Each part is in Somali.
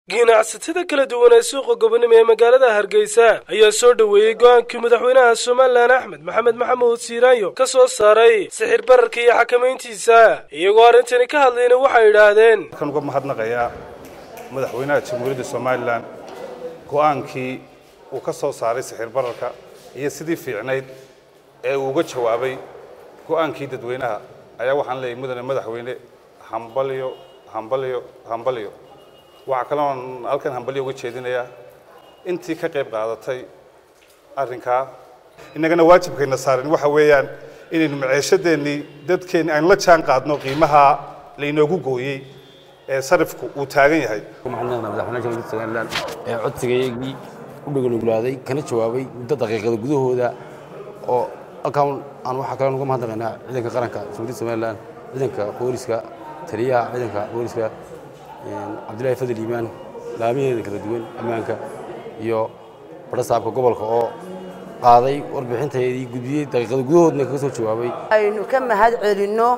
ganacsatada kala duwan ee suuqa gobonimo ee magaalada hargeysa ayaa soo dhoweeyey go-aankii madaxweynaha somalilan axmed maxamed maxamuud siiraanyo ka soo saaray sixir bararka iyo xakamayntiisa iyagoo arrintani ka hadlayna waxay idhaahdeen waxaan uga mahadnaqayaa madaxweynaha jamhuuriyadda somalilan go-aankii uu ka soo saaray sixir bararka iyo sidii fiicnayd ee uu uga jawaabay go-aankii dadweynaha ayaa waxaan leeyahay mudane madaxweyne hambalyo hambalyo hambalyo waxaa kaloon halkan hambalyo uga jeedinayaa intii ka qayb qaadatay arrinkaa innagana waajibkayna saaran waxa weeyaan inaynu maceeshadeennii dadkeenni aynu la jaan qaadno qiimaha laynoogu gooyey ee sarifku uu taagan yahay maxamed madaxweynaha jamhuuriyadda somalilan ee codsigaygii u dhaganugulaaday kana jawaabay muddo daqiiqada gudahooda oo halkaan aan waxaa kale uga mahadnaqaynaa ciidanka qaranka jamhuuriyadda somalilan ciidanka booliska taliyaha ciidanka booliska cabdullaahi fadel iimaan laamaheeda kala duwan ammaanka iyo barasaabka gobolka oo qaaday warbixinteedii gudbiyey daqiiqada gudahoodna kaga soo jawaabay aynu ka mahad celinno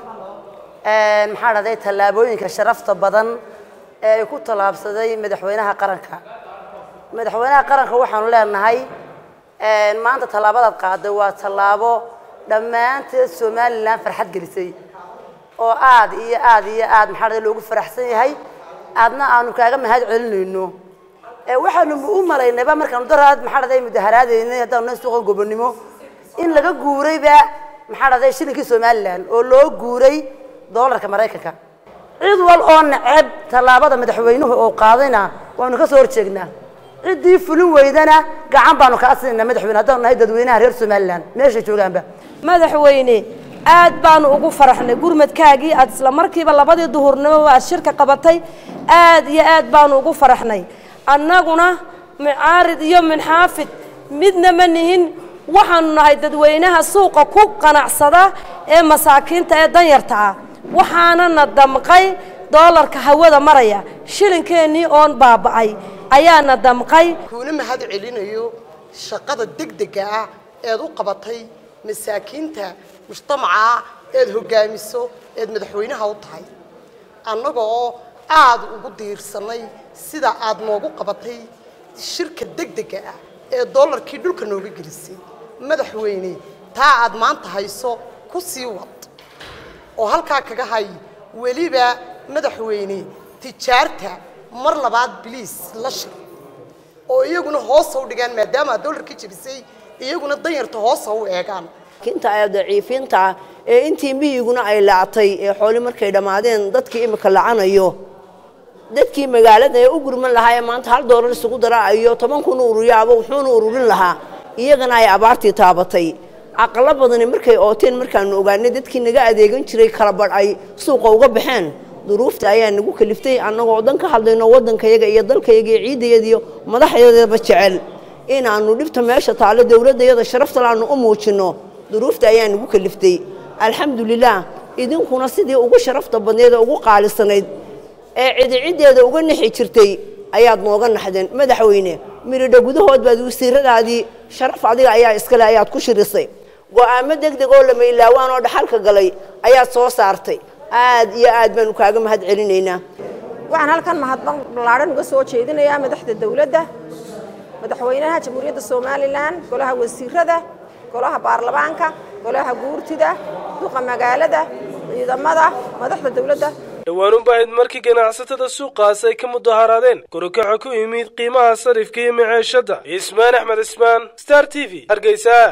maxaa dhahday tallaabooyinka sharafta badan ee ay ku tallaabsaday madaxweynaha qaranka madaxweynaha qaranka waxaanu leenahay maanta tallaabadaad qaaday waa tallaabo dhammaanteed somalilan farxad gelisay oo aad iyo aad iyo aad maxaa dhahday loogu faraxsan yahay aadna aanu kaaga mahad celinayno waxaanu u malaynayba markaanu daraad maxaa dhahday mudaharaadaynay haddaanu na suuqa gobonimo in laga guurayba maxaa dhahday shilinkii somalilan oo loo guuray doolarka maraykanka cid wal oo neceb tallaabada madaxweynuhu oo qaadayna waanu ka soo horjeegnaa ciddii fulin weydana gacan baanu kaa siinaa madaxweyne haddaanu nahay dadweynaha reer somalilan meeshay joogaanba madaxweyne aad baanu ugu faraxnay gurmadkaagii aad isla markiiba labadii duhurnimo aad shirka qabatay aad iyo aad baanu ugu faraxnay annaguna mucaarid iyo minxaafid midna ma nihin waxaanu nahay dadweynaha suuqa ku qanacsada ee masaakiinta ee danyarta ah waxaanana damqay doolarka hawada maraya shilinkeenii oon baaba'ay ayaana damqay kuuna mahad celinayo shaqada degdega ah eed u qabatay masaakiinta mujtamaca eed hogaamiso eed madaxweynaha u tahay annaga oo aada ugu diirsanay sida aad noogu qabatay shirka degdega ah ee doolarkii dhulka nooga gelisay madaxweyne taa aad maanta hayso ku sii wad oo halkaa kaga hay weliba madaxweyne tijaarta mar labaad biliis la shir oo iyaguna hoosa u dhigaan maadaama aad doolarkii jebisay iyaguna danyarta hoosa u eegaan inta ay daciifiinta ee intii miyiguna ay lactay ee xooli markay dhammaadeen dadkii imika lacanayo dadkii magaalada ee u gurman lahaa ee maanta hal doolar isugu daraayo toban kun ururiyaaba wuxuuna ururin lahaa iyagana ay abaartii taabatay caqalo badani markay ooteen markaanu ogaanay dadkii naga adeegan jiray kala badh ay suuqa uga baxeen duruufta ayaa nagu kaliftay annagoo dan ka hadlayno waddankayaga iyo dalkayaga iyo ciidayadiiyo madaxyadaba jecel inaanu dhibta meesha taalo dowladdayada sharaftal aanu u muujinno duruufta ayaa nagu kaliftay alxamdulilaah idinkuna sidii ugu sharafta badneed ee ugu qaalisanayd ee cidiciddeeda uga nixi jirtay ayaad nooga naxdeen madaxweyne miridha gudahood baad wasiiradaadii sharaf adiga ayaa iskale ayaad ku shirisay go-aamo degdeg oo lama ilaawaan oo dhaxalka galay ayaad soo saartay aad iyo aad baanu kaaga mahad celinaynaa waxaan halkan mahadnaq ballaadhan uga soo jeedinayaa madaxda dowladda madaxweynaha jamhuuriyadda somalilan golaha wasiirada golaha baarlamaanka golaha guurtida duqa magaalada ciidamada madaxda dowladda dhawaanunba ahayd markii ganacsatada suuqaas ay ka mudaharaadeen korokaxa ku yimid qiimaha sarifka iyo maceeshadda ismaan axmed ismaan star t v hargeysa